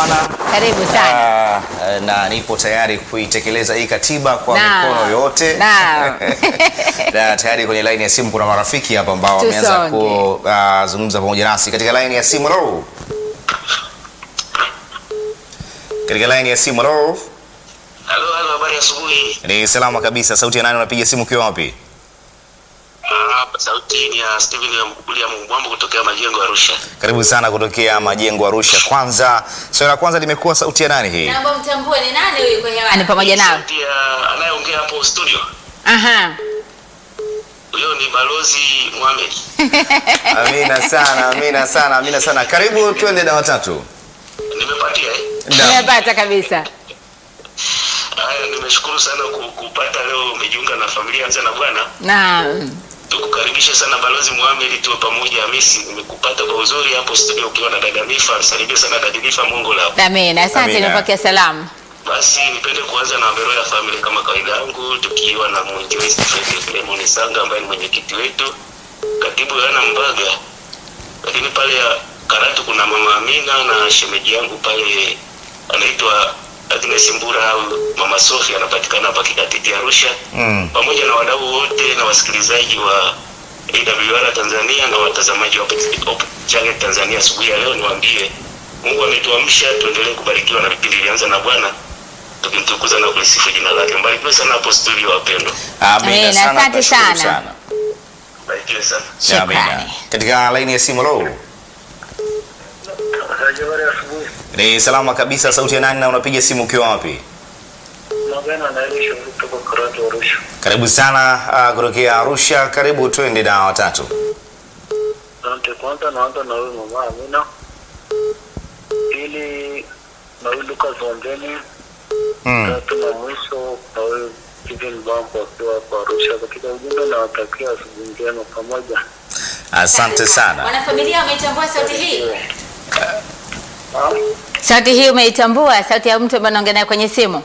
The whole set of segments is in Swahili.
bwana. Karibu sana. Ah, na nipo tayari kuitekeleza hii katiba kwa Naam. mikono yote Naam. na tayari kwenye laini ya simu kuna marafiki hapa ambao wameanza Tusonge. kuzungumza pamoja nasi katika laini ya simu. Hello. Katika laini ya simu. Hello. Halo, halo, habari ya asubuhi. Ni salama kabisa. Sauti ya nani unapiga simu ukiwa wapi? Ah, sauti ni ya Steven William Mbwambo kutokea Majengo Arusha. Karibu sana kutokea Majengo Arusha. Kwanza, swali la kwanza limekuwa sauti ya nani hii? Naomba mtambue ni nani huyu kwa hewani pamoja nawe. Sauti ya anayeongea hapo studio. Aha. Huyo ni Balozi Mohamed. Amina sana, amina sana, amina sana. Karibu twende na watatu. Nimepatia eh? Naam. Nimepata kabisa. Haya, nimeshukuru sana ku- kupata leo umejiunga na familia Anza na Bwana. Naam. Tukukaribishe sana Balozi Mohamed, tuwe pamoja Hamisi. Nimekupata kwa uzuri hapo studio ukiwa na dada Nifa. Salimia sana dada Nifa Mungu lao. Amina. Asante Amina. nipokea salamu. Basi nipende kuanza na Mbero ya Family kama kawaida yangu, tukiwa na mwinjilisti Fred Filemon Sanga ambaye ni mwenyekiti wetu, katibu Yohana Mbaga, lakini pale ya Karatu kuna mama Amina na shemeji yangu pale anaitwa Agnes Mbura au mama Sophie, anapatikana hapa Kikatiti Arusha, Mm. pamoja na wadau wote na wasikilizaji wa AWR Tanzania na watazamaji wa Hope Channel Tanzania. Asubuhi ya leo niwaambie Mungu ametuamsha, tuendelee kubarikiwa na vipindi vyanza na Bwana tukimtukuza na kulisifu jina lake. Mbarikiwe sana hapo studio, wapendwa, Amina Amina, sana. asante tunashukuru sana. barikiwe sana. Amina. Shukrani. Katika laini ya simu hello. Habari asubuhi. Ni salama kabisa. Sauti ya nani na unapiga simu ukiwa wapi? Magana anayelisha kutoka Karatu Arusha. Karibu sana uh, kutokea Arusha. Karibu twende na watatu. Asante. Kwanza naanza na huyu mama Amina, pili na huyu Lucas Wambeni, Mm. tatu na mwisho na huyu Steven Bambo akiwa hapa Arusha. Katika ujumbe nawatakia asubuhi njema pamoja. Asante sana. Wanafamilia wameitambua sauti hii? Naam. Sauti hii umeitambua? Sauti ya mtu ambaye anaongea naye kwenye simu?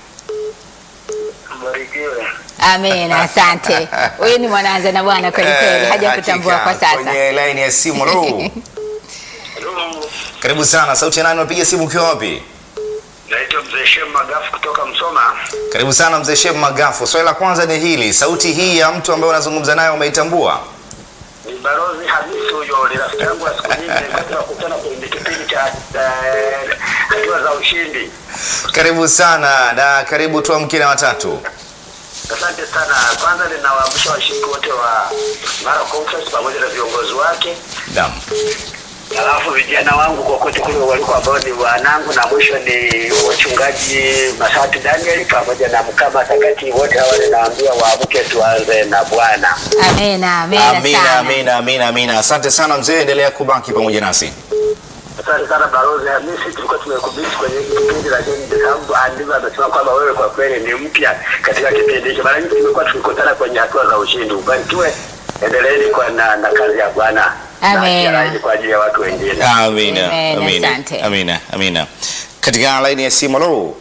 Mbarikiwe. Amina, asante. Huyu ni mwanaanza na Bwana kweli kweli, Eh, haja hakika. kutambua kwa sasa. Kwenye laini ya simu hello. Hello. Karibu sana. Sauti ya nani unapiga simu ukiwa wapi? Naitwa Mzee Shem Magafu kutoka Msoma. Karibu sana mzee Sheikh Magafu. Swali la kwanza ni hili, sauti hii ya mtu ambaye unazungumza naye umeitambua? Ni Barozi Hamisi huyo, ni rafiki yangu wa siku nyingi, kwa tunakutana kwenye kipindi cha eh, hatua za ushindi. Karibu sana na karibu tuamke na watatu. Asante sana. Kwanza ninawaamsha washiriki wote wa Mara Conference pamoja na viongozi wake, Naam. alafu vijana wangu kokote kule waliko ambao ni wanangu, na mwisho ni wachungaji Masati Daniel pamoja na Mkama Takati, wote hawa ninawaambia waamke, tuanze na Bwana. Amina, amina Amina, sana. amina, amina, amina. Asante sana mzee, endelea kubaki pamoja nasi. Asante sana Barozi Hamisi, tulikuwa tumekubisi kwenye hiki kipindi, lakini sababu andivyo amesema kwamba wewe kwa kweli ni mpya katika kipindi hicho. Mara nyingi tumekuwa tukikutana kwenye hatua za ushindi. Ubarikiwe, endeleeni kwa na, na kazi ya Bwana na Amina. achia laini kwa ajili ya watu wengine. Amina, Amen, amina, asante. amina, amina. Katika laini ya simu, hello.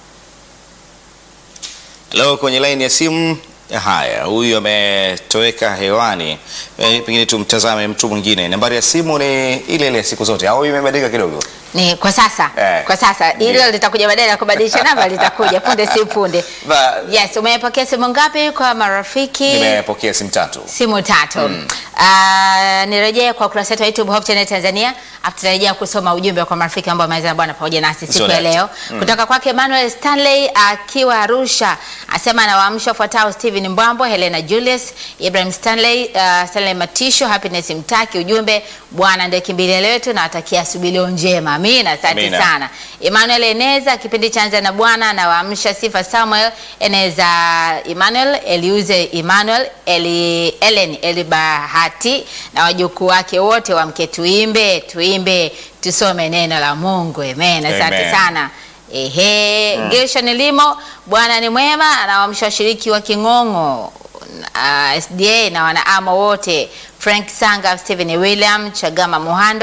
Hello, kwenye laini ya simu. Haya, huyu ametoweka hewani. Eh, Pengine tumtazame mtu mwingine. Nambari ya simu ni ile ile siku zote au imebadilika kidogo? Ni kwa sasa. Eh. Kwa sasa hilo Ndio. litakuja baadaye na kubadilisha namba litakuja punde si punde. Ba- Yes, umepokea simu ngapi kwa marafiki? Nimepokea simu tatu. simu tatu mm. Uh, nirejee kwa ukurasa wetu wa YouTube Hope Channel Tanzania afu tutarejea kusoma ujumbe kwa marafiki ambao wameweza bwana pamoja nasi siku ya Zote. leo kutoka kwake Emmanuel Stanley akiwa Arusha asema anawaamsha wafuatao Steven Mbwambo, Helena Julius, Ibrahim Stanley, uh, Stanley Matisho, Happiness Mtaki, ujumbe Bwana ndiye kimbilio letu na atakia asubuhi leo njema. Amina, asante Amina. sana. Emmanuel Eneza, kipindi cha Anza na Bwana, anawaamsha Sifa Samuel, Eneza Emmanuel, Eliuze Emmanuel, Eli, Ellen Elibahati na wajukuu wake wote wamke, tuimbe tuimbe, tusome neno la Mungu. Amen, asante Amen. sana. Ehe, Gershon Limo, Bwana ni mwema, anawaamsha washiriki wa King'ong'o uh, SDA na wanaamo wote Frank Sanga, Stephen William, Chagama Muhando,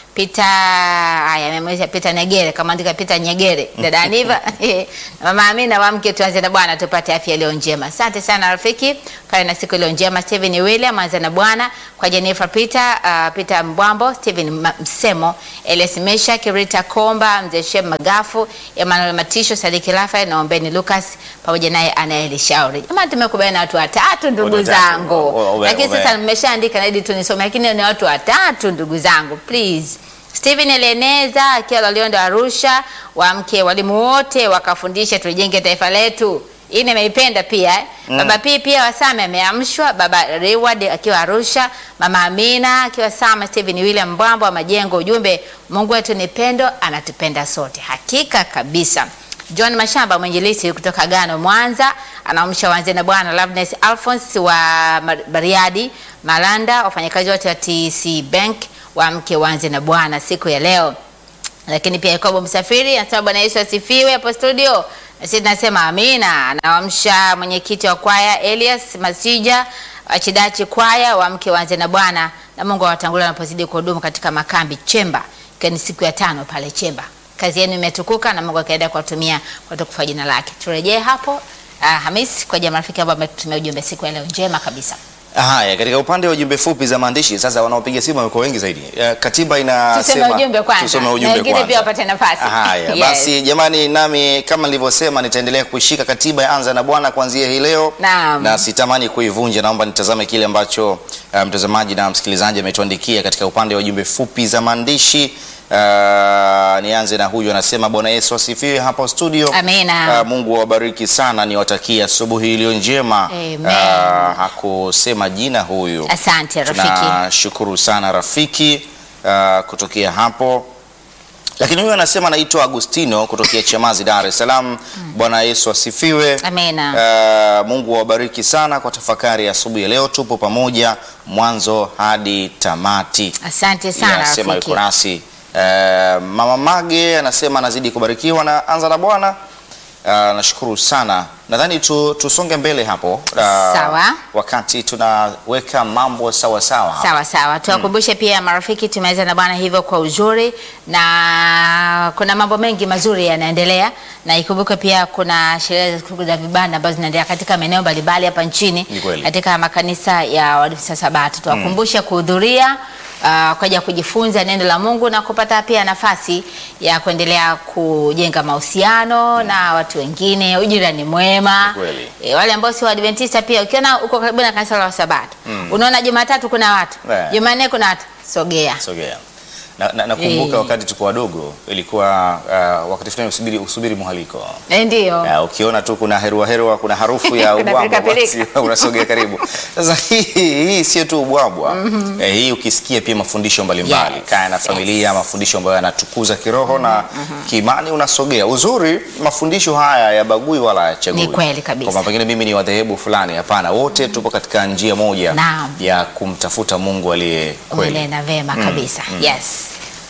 Pita haya amemweza Pita Negere kama andika Pita Nyegere dada Aniva mama Amina wa mke tuanze na Bwana tupate afya iliyo njema. Asante sana rafiki, kae na siku iliyo njema. Steven William anza na Bwana kwa Jennifer Peter, uh, Peter Mbwambo, Steven Ma- Msemo, Elias Mesha, Kirita Komba, Mzee Shem Magafu, Emmanuel Matisho, Sadiki Rafael na Ombeni Lucas pamoja naye Anaeli Shauri. Jamani tumekubaliana na watu watatu ndugu Watu watatu. zangu. O- o- Lakini ome- sasa nimeshaandika na ili tunisome lakini ni watu watatu ndugu zangu please. Steven Eleneza akiwa Loliondo Arusha, wamke walimu wote wakafundisha tujenge taifa letu. Hii nimeipenda pia eh. Baba P pia Wasame ameamshwa, baba Reward akiwa Arusha, mama Amina akiwa Sama, Steven William Mbwambo wa Majengo, ujumbe Mungu wetu ni pendo, anatupenda sote. Hakika kabisa. John Mashamba mwinjilisi kutoka Gano Mwanza anaamsha wanze na bwana Loveness Alphonse wa Mar- Bariadi Malanda, wafanyakazi wote wa TC Bank waamke wanze na bwana siku ya leo. Lakini pia Yakobo Msafiri anasema Bwana Yesu asifiwe hapo studio. Na sisi tunasema amina. Anaamsha mwenyekiti wa kwaya Elias Masija Wachidachi kwaya waamke wanze na Bwana na Mungu awatangulie wanapozidi kuhudumu katika makambi Chemba, ikiwa ni siku ya tano pale Chemba. Kazi yenu imetukuka na Mungu akaendelea kuwatumia kwa utukufu wa jina lake. Turejee hapo uh, Hamis kwa jamaa rafiki ambao ametumia ujumbe siku ya leo njema kabisa. Haya, katika upande wa ujumbe fupi za maandishi sasa, wanaopiga simu wamekuwa wengi zaidi. Eh, Katiba Tusome inasema ujumbe kwanza. tusome Na ujumbe wengine kwanza. pia wapate nafasi. Haya, Yes. basi jamani, nami kama nilivyosema nitaendelea kuishika katiba ya Anza na Bwana kuanzia hii leo Naam. na sitamani kuivunja. Naomba nitazame kile ambacho uh, mtazamaji na msikilizaji ametuandikia katika upande wa ujumbe fupi za maandishi. Uh, nianze na huyu anasema, Bwana Yesu asifiwe hapo studio. Amina. Uh, Mungu awabariki sana, niwatakia asubuhi iliyo njema. Amen. Uh, hakusema jina huyu. Asante rafiki. Tunashukuru sana rafiki uh, kutokea hapo. Lakini huyu anasema anaitwa Agustino kutokea Chamazi, Dar es Salaam. Bwana Yesu asifiwe. Amina. Uh, Mungu awabariki sana kwa tafakari ya asubuhi ya leo. Tupo pamoja mwanzo hadi tamati. Asante sana Anasema rafiki. yuko nasi. Uh, Mama Mage anasema anazidi kubarikiwa na anza na Bwana. Uh, nashukuru sana. Nadhani tu, tusonge mbele hapo uh, Sawa. wakati tunaweka mambo sawa sawa hapa. Sawa sawa, tuwakumbushe pia marafiki, tumeweza na bwana hivyo kwa uzuri, na kuna mambo mengi mazuri yanaendelea, na ikumbuke pia kuna sherehe za siku za vibanda ambazo zinaendelea katika maeneo mbalimbali hapa nchini Ni kweli. katika makanisa ya Waadventista Sabato. Tuwakumbushe kuhudhuria uh, kwaja kujifunza neno la Mungu na kupata pia nafasi ya kuendelea kujenga mahusiano na watu wengine, ujirani mwema. Ni kweli. E, wale ambao si Waadventista pia ukiona uko karibu na kanisa la Wasabato unaona Jumatatu kuna watu Yeah. Jumanne kuna watu sogea. Sogea. Na, na, nakumbuka Eh. wakati tuko wadogo ilikuwa uh, wakati fulani usubiri, usubiri mwaliko Eh, Ndio. Uh, ukiona tu kuna herua herua, kuna harufu ya Kuna ubwabwa pilika basi unasogea karibu. Sasa hii hii sio tu ubwabwa eh, hii ukisikia pia mafundisho mbalimbali Yes, kaya na yes. familia, mafundisho ambayo yanatukuza kiroho na kiimani, unasogea. Uzuri mafundisho haya yabagui wala hayachagui. Ni kweli kabisa. Kwamba pengine mimi ni wa dhehebu fulani, hapana, wote tupo katika njia moja Naam. ya kumtafuta Mungu aliye kweli. Umenena vema kabisa. Yes.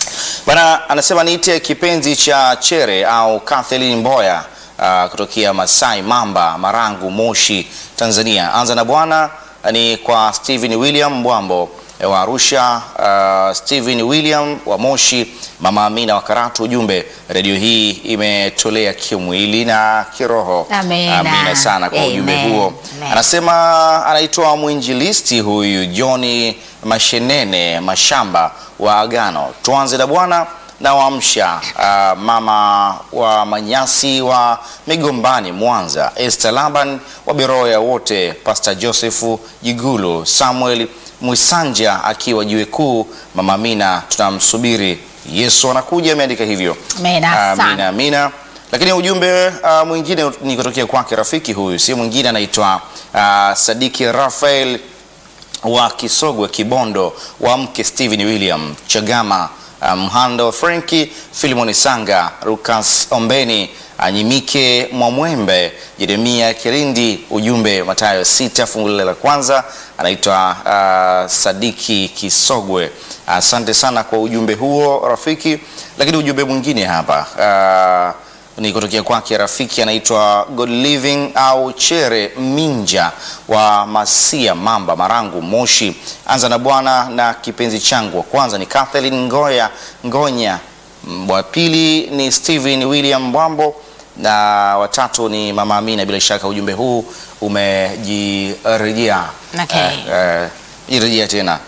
Bana anasema niite kipenzi cha Chere au Kathleen Mboya uh, kutokea Masai Mamba, Marangu, Moshi, Tanzania. Anza na Bwana ni kwa Stephen William Mbwambo eh, wa Arusha, uh, Stephen William wa Moshi, Mama Amina wa Karatu. Ujumbe, redio hii imetolea kimwili na kiroho. Amina. Amina sana kwa ujumbe Amen. huo. Amen. Anasema anaitwa mwinjilisti huyu Johni Mashenene Mashamba wa Agano. Tuanze na Bwana na waamsha uh, mama wa Manyasi wa Migombani Mwanza, Esther Laban wa Beroya wote, Pastor Joseph Jigulu, Samuel Mwisanja akiwa jiwe kuu, mama Amina tunamsubiri Yesu anakuja, ameandika hivyo. Amina sana. Amina, amina. Lakini ujumbe uh, mwingine ni kutokea kwake rafiki huyu, si mwingine anaitwa uh, Sadiki Rafael wa Kisogwe Kibondo, wa mke Stephen William Chagama, uh, Mhando Frenki, Filimoni Sanga, Lucas Ombeni, Anyimike Mwamwembe, Jeremia Kirindi. Ujumbe Mathayo sita fungu lile la kwanza, anaitwa uh, Sadiki Kisogwe. Asante sana kwa ujumbe huo rafiki. Lakini ujumbe mwingine hapa uh, ni kutokea kwake rafiki anaitwa God Living au Chere Minja wa Masia Mamba Marangu Moshi. Anza na Bwana na kipenzi changu. Wa kwanza ni Kathleen Ngoya Ngonya, Mm, wa pili ni Steven William Mbwambo na watatu ni Mama Amina. Bila shaka ujumbe huu umejirejea Okay. eh, eh, jirejea tena.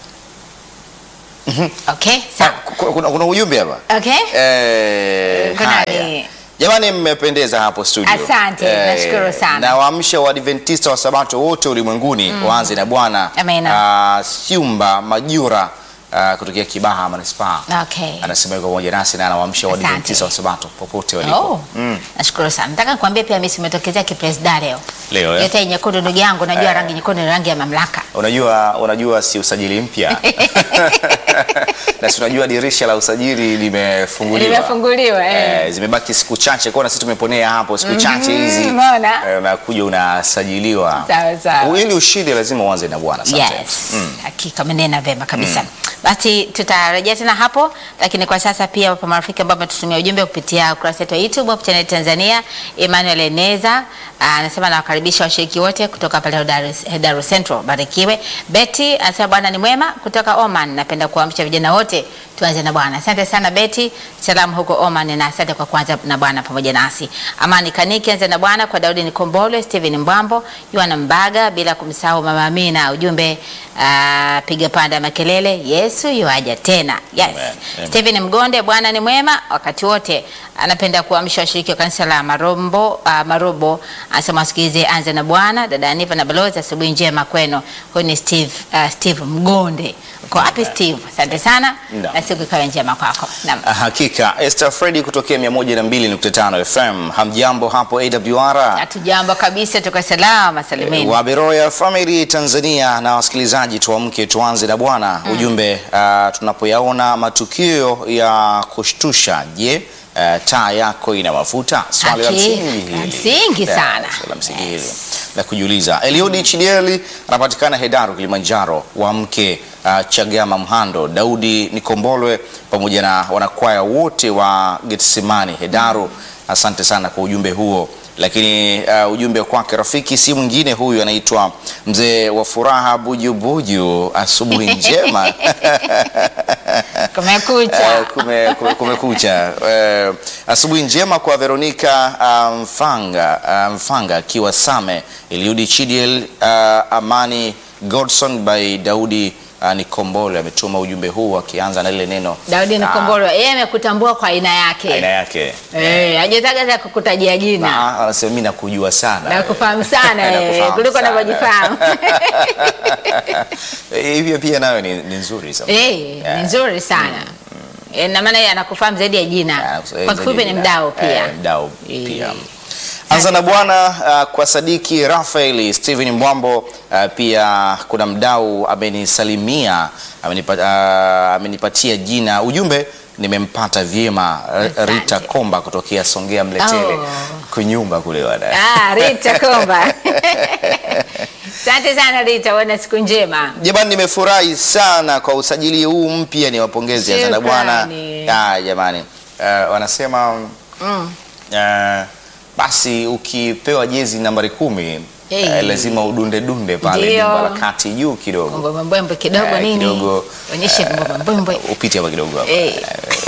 Okay, Ah, sawa. ku- kuna, kuna ujumbe hapa Okay. Eh, Kuna haya. ni- Jamani, mmependeza hapo studio. Asante, nashukuru sana. Na waamsha Waadventista wa Sabato wote ulimwenguni waanze na Bwana Amina. ah, Syumba Majura ah, kutokea Kibaha Manispaa. Okay. Anasema yuko pamoja nasi na anawaamsha Asante. Waadventista wa Sabato popote walipo. Oh, nashukuru sana. Nataka nikwambie pia mimi simetokezea kipresida leo. Leo eh? Yote nyekundu ndugu yangu, najua Eh. rangi nyekundu ni rangi ya mamlaka. Unajua, unajua si usajili mpya na si unajua dirisha la usajili limefunguliwa Limefunguliwa eh. Eh, zimebaki siku chache kwa na sisi tumeponea hapo siku chache hizi umeona? eh, unakuja unasajiliwa Sawa, sawa. ili ushinde lazima uanze na Bwana sometimes. Yes, hakika umenena vema kabisa. Basi tutarejea tena hapo, lakini kwa sasa pia wapo marafiki ambao wametutumia ujumbe kupitia ukurasa wetu wa YouTube Hope Channel Tanzania. Emmanuel Eneza ah, anasema nawakaribisha washiriki wote kutoka pale Hedaru Hedaru Central, barikiwe. Betty anasema Bwana ni mwema kutoka Oman, napenda kuamsha vijana wote tuanze na Bwana. Asante sana Betty, salamu huko Oman na asante kwa kuanza na Bwana pamoja nasi. Amani Kaniki anza na Bwana kwa Daudi Nikombole, Steven Mbwambo, Yohana Mbaga, bila kumsahau Mama Amina. Ujumbe ah, piga panda makelele, Yesu yuaja tena. Yes. Amen, amen. Steven Mgonde, Bwana ni mwema wakati wote. Anapenda kuamsha washiriki wa kanisa la Marombo, uh, Marobo. Anasema wasikilize anza na Bwana, dada Aniva na balozi, asubuhi njema kwenu. Huyu ni Steve, uh, Steve Mgonde. Uko wapi Steve? Asante sana Naam. na siku ikawe njema kwako. Naam. Ah, Hakika Esther Freddy kutokea 102.5 FM. Hamjambo hapo AWR. Hatujambo kabisa, tuko salama salimini. wa Beroya Family Tanzania na wasikilizaji, tuamke tuanze na Bwana. Ujumbe ah, tunapoyaona matukio ya kushtusha, je, ah, taa yako ina mafuta? Swali la Haki, msingi hili. msingi Yeah, sana. swali la msingi Yes. hili la kujiuliza. Eliudi Chidieli anapatikana Hedaru Kilimanjaro, wa mke uh, Chagama Mhando, Daudi Nikombolwe pamoja na wanakwaya wote wa Getsemani Hedaru. Asante sana kwa ujumbe huo. Lakini uh, ujumbe kwake rafiki si mwingine huyu, anaitwa mzee wa furaha Bujubuju. Asubuhi njema Kumekucha. Eh, kume, kume, kumekucha. Eh, asubuhi njema kwa Veronica uh, Mfanga uh, Mfanga akiwa Same, Eliudi Chidiel uh, Amani Godson by Daudi uh, Nikombole ametuma ujumbe huu akianza na lile neno Daudi Nikombolo yeye amekutambua kwa aina yake. aina yake. Eh, hajataka hata kukutajia jina. Na anasema mimi nakujua sana. Na kufahamu sana eh, Nakufahamu kuliko sana. unavyojifahamu. Eh, Hivyo pia nayo ni, ni nzuri sana. Eh, Yeah. ni nzuri sana. Eh, na maana yeye anakufahamu zaidi ya jina. Kwa kifupi ni mdau pia. Eh, mdau Eh. pia. Anza na Bwana uh, kwa Sadiki Rafael Steven Mbwambo uh, pia kuna mdau amenisalimia amenipa, uh, amenipatia jina ujumbe nimempata vyema R- Asante. Rita Komba kutokea Songea Mletele Oh. kunyumba kule wana Ah, Rita Komba. Asante sana Rita, uwe na siku njema. Jamani, nimefurahi sana kwa usajili huu mpya, ni wapongezi Anza na Bwana. Shukrani. Ah, jamani uh, wanasema Mm. uh, basi ukipewa jezi nambari kumi Hey. eh, lazima udunde dunde pale Ndio. jumba la kati juu kidogo Mbwembwe mbwembwe kidogo Eh, nini? kidogo, Onyeshe mbwembwe mbwembwe. upite hapa kidogo hapa. Eh.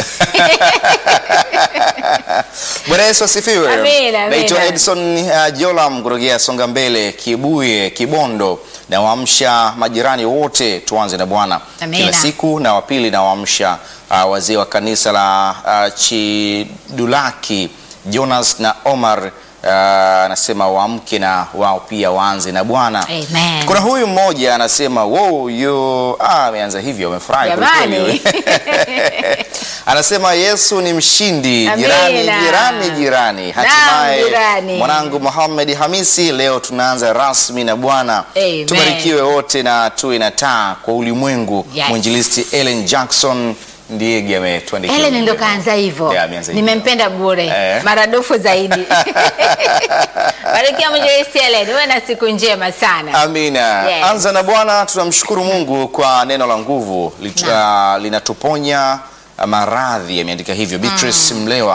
Bwana Yesu asifiwe. Amina, amina. Naitwa Edson uh, Jolam kutokea Songa Mbele, Kibuye, Kibondo. Nawaamsha majirani wote, tuanze na Bwana Amina. kila siku, na wapili nawaamsha uh, wazee wa kanisa la uh, Chidulaki Jonas na Omar uh, anasema waamke na wao pia waanze na Bwana. Amen. Kuna huyu mmoja anasema wow, yo ah, ameanza hivyo, amefurahi kwelikweli. Jamani. Anasema Yesu ni mshindi. Amina. Jirani, jirani, jirani. Naam, Hatimaye jirani. mwanangu Muhammad Hamisi, leo tunaanza rasmi na Bwana. Amen. Tubarikiwe wote na tuwe na taa kwa ulimwengu. Yes. Mwinjilisti Ellen Jackson ndiye ametuandikia. Helen ndo ujumbe. kaanza hivyo. Yeah, ameanza hivyo. Nimempenda bure Eh. maradufu zaidi. Barikiwa mwinjilisti Helen, uwe na siku njema sana. Amina. Yes. Anza na Bwana, tunamshukuru Mungu kwa neno la nguvu Lit- ah, linatuponya ah, maradhi, ameandika hivyo Beatrice Mlewa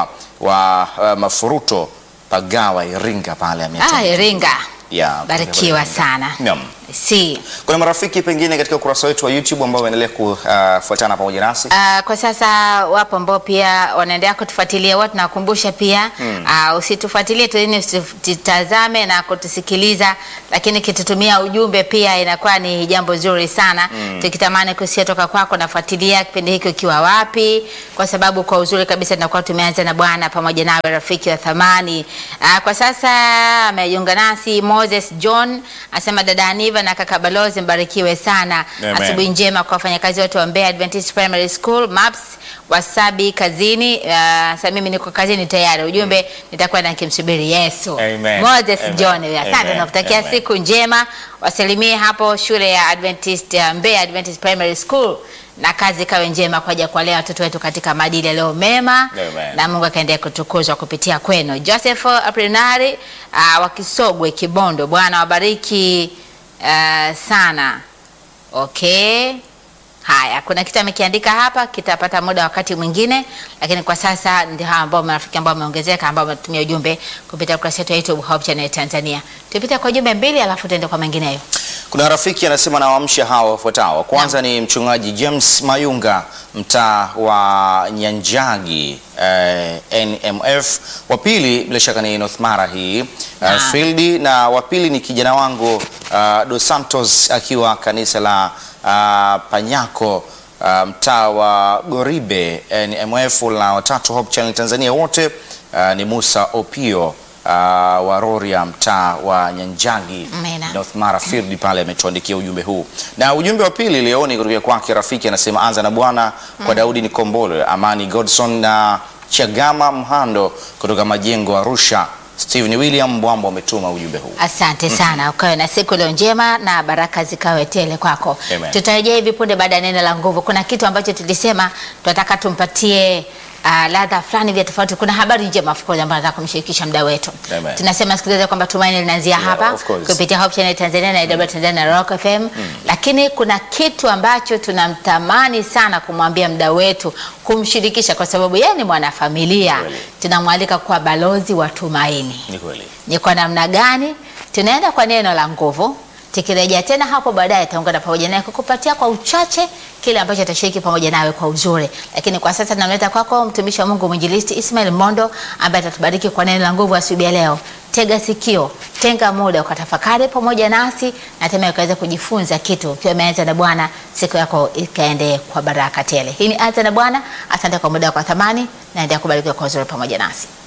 wa uh, Mafuruto Pagawa Iringa pale Ah, ametuandikia. Iringa. Ya, Barikiwa Iringa. sana. Naam. Si. Kuna marafiki pengine katika ukurasa wetu wa YouTube ambao wanaendelea kufuatana pamoja nasi. Uh, kwa sasa wapo ambao pia wanaendelea kutufuatilia, watu nawakumbusha pia uh, usitufuatilie tu, yani usitutazame na kutusikiliza, lakini kitutumia ujumbe pia inakuwa ni jambo zuri sana tukitamani kusikia toka kwako. Nafuatilia kipindi hiki ukiwa wapi, kwa sababu kwa uzuri kabisa tunakuwa tumeanza na Bwana pamoja nawe, rafiki wa thamani. Uh, kwa sasa amejiunga nasi Moses John, asema dada Aniva na kaka Balozi, mbarikiwe sana. Amen. Asubuhi njema kwa wafanyakazi wote wa Mbeya Adventist Primary School MAPS Wasabi kazini. Uh, sasa mimi niko kazini tayari, ujumbe nitakuwa nikimsubiri Yesu. Amen. Moses Amen. John, asante, Amen. nakutakia Amen. siku njema, wasalimie hapo shule ya Adventist ya Mbeya Adventist Primary School na kazi ikawe njema kwa ajili ya kuwalea watoto wetu katika maadili yaliyo mema Amen. na Mungu akaendelea kutukuzwa kupitia kwenu. Joseph Aprinari uh, wa Kisogwe Kibondo, Bwana wabariki uh, sana. Okay. Haya, kuna kitu amekiandika hapa, kitapata muda wakati mwingine, lakini kwa sasa ndio hawa ambao marafiki ambao wameongezeka ambao wametumia ujumbe kupitia ukurasa wetu wa YouTube Hope Channel Tanzania. Tupite kwa jumbe mbili alafu tuende kwa mengineyo. Kuna rafiki anasema nawaamsha hawa wafuatao. Kwanza ni mchungaji James Mayunga mtaa wa Nyanjagi eh, NMF. Wa pili bila shaka ni North Mara hii eh, Naam. Fieldi, na wa pili ni kijana wangu uh, Dos Santos akiwa kanisa la uh, Panyako uh, mtaa wa Goribe NMF, na watatu Hope Channel Tanzania wote uh, ni Musa Opio uh, wa Roria mtaa wa Nyanjagi Amina. North Mara Field pale ametuandikia ujumbe huu, na ujumbe wa pili leo ni kutoka kwake rafiki, anasema anza na Bwana kwa Daudi Nikombole, Amani Godson na Chagama Mhando kutoka Majengo Arusha. Steven William Mbwambo ametuma ujumbe huu. Asante sana, ukawe na siku leo njema na baraka zikawe tele kwako. Amen. Tutarejea hivi punde baada ya neno la nguvu. Kuna kitu ambacho tulisema tunataka tumpatie uh, ladha fulani vya tofauti. Kuna habari njema of course ambayo nataka kumshirikisha mda wetu. Amen. Tunasema sikiliza kwamba tumaini linaanzia Yeah, hapa of course. kupitia Hope Channel Tanzania na AWR Tanzania na Rock FM, lakini kuna kitu ambacho tunamtamani sana kumwambia mda wetu, kumshirikisha kwa sababu yeye ni mwanafamilia. Kweli. Tunamwalika kuwa balozi wa tumaini Ni kweli. ni kwa namna gani tunaenda kwa neno la nguvu. Tukirejea tena hapo baadaye, taungana pamoja naye kukupatia kwa uchache kile ambacho atashiriki pamoja nawe kwa uzuri. Lakini kwa sasa tunamleta kwako mtumishi wa Mungu mwinjilisti Ismail Mondo ambaye atatubariki kwa neno la nguvu asubuhi ya leo. Tega sikio, tenga muda ukatafakari pamoja nasi na hatimaye ukaweza kujifunza kitu ukiwa umeanza na Bwana, siku yako ikaende kwa baraka tele. Hii ni Anza na Bwana. Asante kwa muda wako wa thamani, naendelea kubarikiwa kwa uzuri pamoja nasi.